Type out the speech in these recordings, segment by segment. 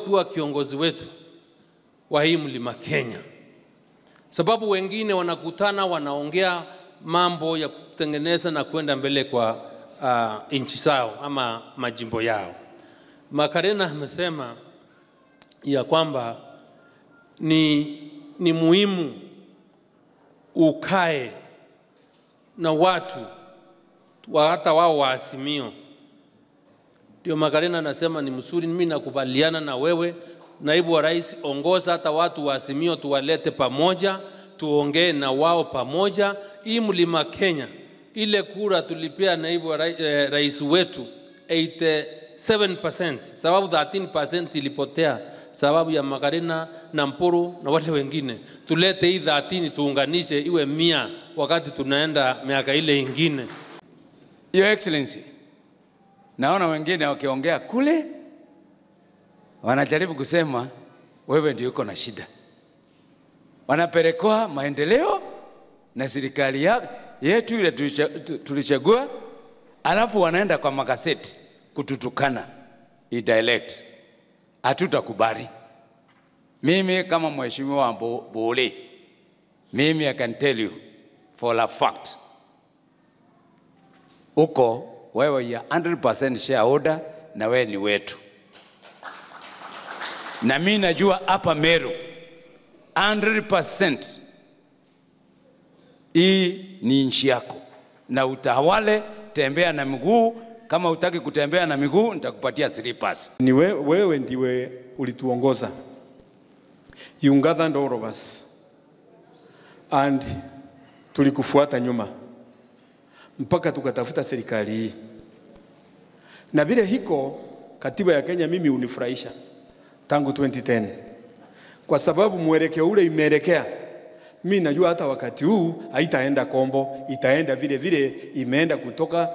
ukiwa kiongozi wetu wa hii mlima Kenya, sababu wengine wanakutana wanaongea mambo ya kutengeneza na kwenda mbele kwa uh, nchi zao ama majimbo yao. Makarena amesema ya kwamba ni, ni muhimu ukae na watu wa hata wao wa Azimio. Ndio Makarena anasema ni mzuri, mimi nakubaliana na wewe naibu wa rais, ongoza hata watu wa Azimio tuwalete pamoja, tuongee na wao pamoja. Hii mlima Kenya, ile kura tulipea naibu wa rais, eh, rais wetu 87%, sababu 13% ilipotea sababu ya Makarena na Mpuru na wale wengine. Tulete hii 13 tuunganishe iwe mia wakati tunaenda miaka ile ingine. Your Excellency, naona wengine wakiongea kule wanajaribu kusema wewe ndio uko na shida, wanapelekwa maendeleo na serikali ya- yetu ile tulicha- tu- tulichagua, alafu wanaenda kwa magazeti kututukana i dialect. Hatutakubali. Mimi kama mheshimiwa Mbo- Bole, mimi I can tell you for a fact uko wewe ya 100% shareholder na wewe ni wetu, na mimi najua hapa Meru 100% hii ni nchi yako, na utawale, tembea na miguu. Kama utaki kutembea na miguu, nitakupatia slippers. Ni we, wewe ndiwe ulituongoza. You gathered all of us. And tulikufuata nyuma mpaka tukatafuta serikali hii, na vile hiko katiba ya Kenya mimi unifurahisha tangu 2010 kwa sababu mwelekeo ule imeelekea. Mi najua hata wakati huu haitaenda kombo, itaenda vile vile imeenda kutoka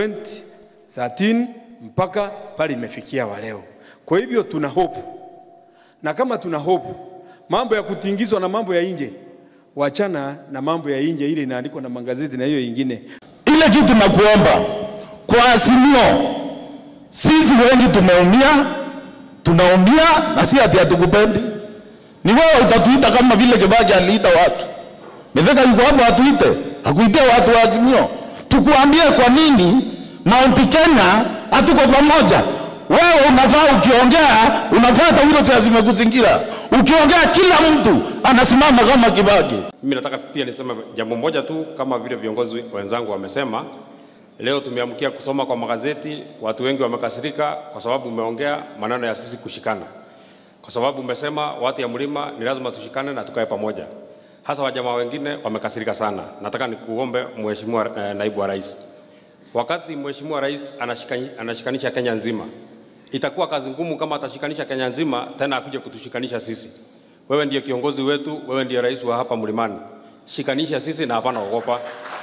2013 mpaka pale imefikia wa leo. Kwa hivyo tuna hope, na kama tuna hope, mambo ya kutingizwa na mambo ya nje, wachana na mambo ya nje ile inaandikwa na magazeti na hiyo ingine. ile kitu nakuomba kwa Azimio, sisi wengi tumeumia, tunaumia na si ati hatukupendi. Ni wewe utatuita kama vile Kibaki aliita watu. Mithika yuko hapo atuite, hakuitia watu wa Azimio. Tukuambie kwa nini Mount Kenya hatuko pamoja. Wewe unafaa ukiongea, unafuata hilo zimekuzingira. Ukiongea kila mtu anasimama kama Kibaki. Mimi nataka pia niseme jambo moja tu, kama vile viongozi wenzangu wamesema. Leo tumeamkia kusoma kwa magazeti, watu wengi wamekasirika kwa sababu umeongea maneno ya sisi kushikana, kwa sababu umesema watu ya mlima ni lazima tushikane na tukae pamoja. Hasa wajamaa wengine wamekasirika sana. Nataka nikuombe Mheshimiwa eh, naibu wa rais, wakati Mheshimiwa rais anashikani, anashikanisha Kenya nzima, itakuwa kazi ngumu kama atashikanisha Kenya nzima tena akuje kutushikanisha sisi. Wewe ndiye kiongozi wetu, wewe ndiye rais wa hapa mlimani. Shikanisha sisi na hapana ogopa.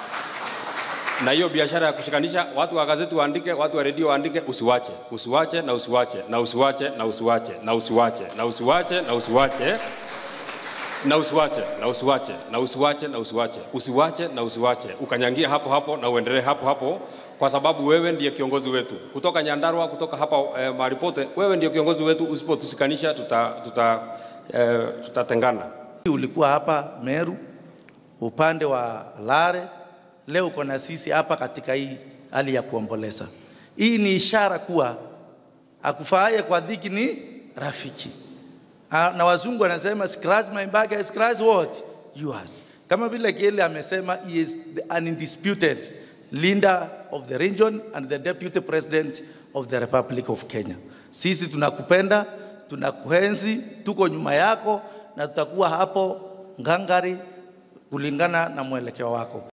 Na hiyo biashara ya kushikanisha watu wa gazeti waandike, watu wa redio waandike, usiwache, usiwache na usiwache na usiwache na usiwache na usiwache na usiwache na usiwache na usiwache na usiwache na usiwache na usiwache usiwache na usiwache ukanyangia hapo hapo na uendelee hapo hapo, kwa sababu wewe ndiye kiongozi wetu kutoka Nyandarua, kutoka hapa eh, mahali pote, wewe ndiye kiongozi wetu. Usipotusikanisha tuta, tuta, eh, tutatengana. Ulikuwa hapa Meru upande wa Lare, leo uko na sisi hapa katika hii hali ya kuomboleza. Hii ni ishara kuwa akufaaye kwa dhiki ni rafiki. Ah, na wazungu wanasema scratch my back, I scratch what? Yours. Kama vile Kiele amesema he is the undisputed leader of the region and the deputy president of the Republic of Kenya. Sisi tunakupenda, tunakuenzi, tuko nyuma yako na tutakuwa hapo ngangari kulingana na mwelekeo wako.